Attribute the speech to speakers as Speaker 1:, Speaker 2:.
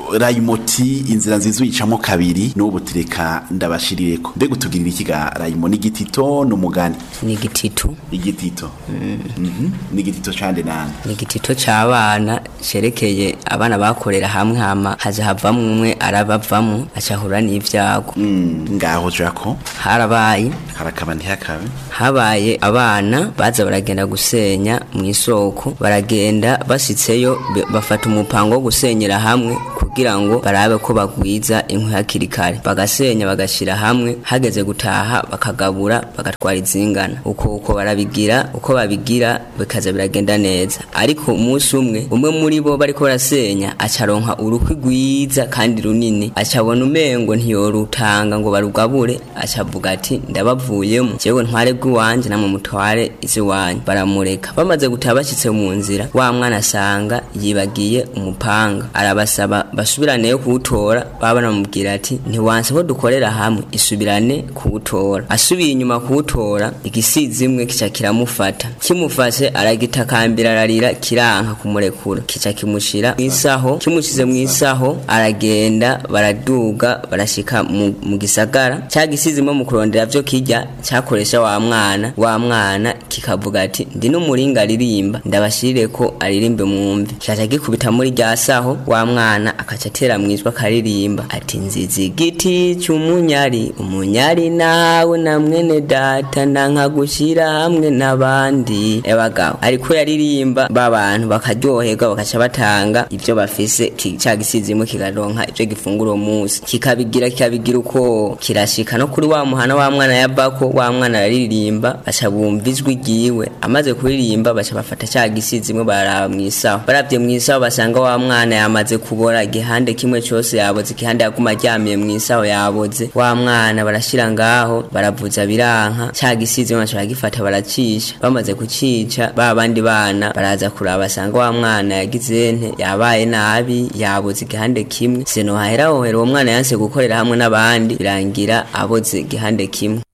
Speaker 1: rayimoti inzira nziza uyicamo kabiri n'ubu tureka ndabashirireko mbega utugirira ikiga rayimo n'igitito n'umugani
Speaker 2: ni igititu
Speaker 1: igitito Mhm. n'igitito cande nande
Speaker 2: ni igitito c'abana cerekeye abana bakorera hamwe hama haza havamwo umwe arabavamo acahura n'ivyago
Speaker 1: Mm, ngaho jako
Speaker 2: harabaye
Speaker 1: harakaba ntihakabe
Speaker 2: habaye abana baza baragenda gusenya mu isoko baragenda basitseyo be- bafata umupango wo gusenyera hamwe kugira ngo barabe ko bagwiza inkwi hakiri kare bagasenya bagashira hamwe hageze gutaha bakagabura bagatwara izingana uko uko barabigira uko babigira bikaza biragenda neza ariko umunsi umwe umwe muri bo bariko barasenya acaronka urukwi rwiza kandi runini acabona umengo ntiyorutanga ngo barugabure acavuga ati ndabavuyemo jewe ntware bw'iwanje namwe mutware iz'iwanyu baramureka bamaze gutaha bashitse mu nzira wa mwana asanga yibagiye umupanga arabasaba basubiraneyo kuwutora baba banamubwira ati ntiwanse ko dukorera hamwe isubirane kuwutora asubiye inyuma kuwutora igisizi imwe kica kiramufata kimufashe aragitakambira ararira kiranka kumurekura kica kimushira mwisaho kimushize mwisaho aragenda baraduga barashika mu, mu gisagara ca gisizimo mu kurondera vyo kirya cakoresha wa mwana wa mwana kikavuga ati ndi n'umuringa aririmba ndabashirire ko aririmbe mwumve caca gikubita muri rya saho wa mwana akaca atera mwijwa akaririmba ati nziza igiti c'umunyari umunyari nawe na mwene data nanka gushira hamwe n'abandi ebagabo ariko yaririmba ba bantu bakaryoherwa bakaca batanga ivyo bafise ki- ca gisizimo kikaronka ivyo gifungura uwo munsi kikabigira kikabigira uko kirashika no kuri wa muhana wa mwana yabako wa mwana araririmba baca bumva ijwi ryiwe amaze kuririmba baca bafata ca gisizimo baraba mwisaho baravye mwisaho basanga wa mwana yamaze kubora igihande kimwe cose yaboze igihande yaguma aryamiye mwisaho yaboze wa mwana barashira ngaho baravuza biranka ca gisizimo baca baragifata baracisha bamaze kucica ba bandi bana baraza kuraba basanga wa mwana yagize nte yabaye nabi yaboze igihande kimwe seno hahera hohera uwo mwana yanse gukorera hamwe n'abandi birangira aboze igihande kimwe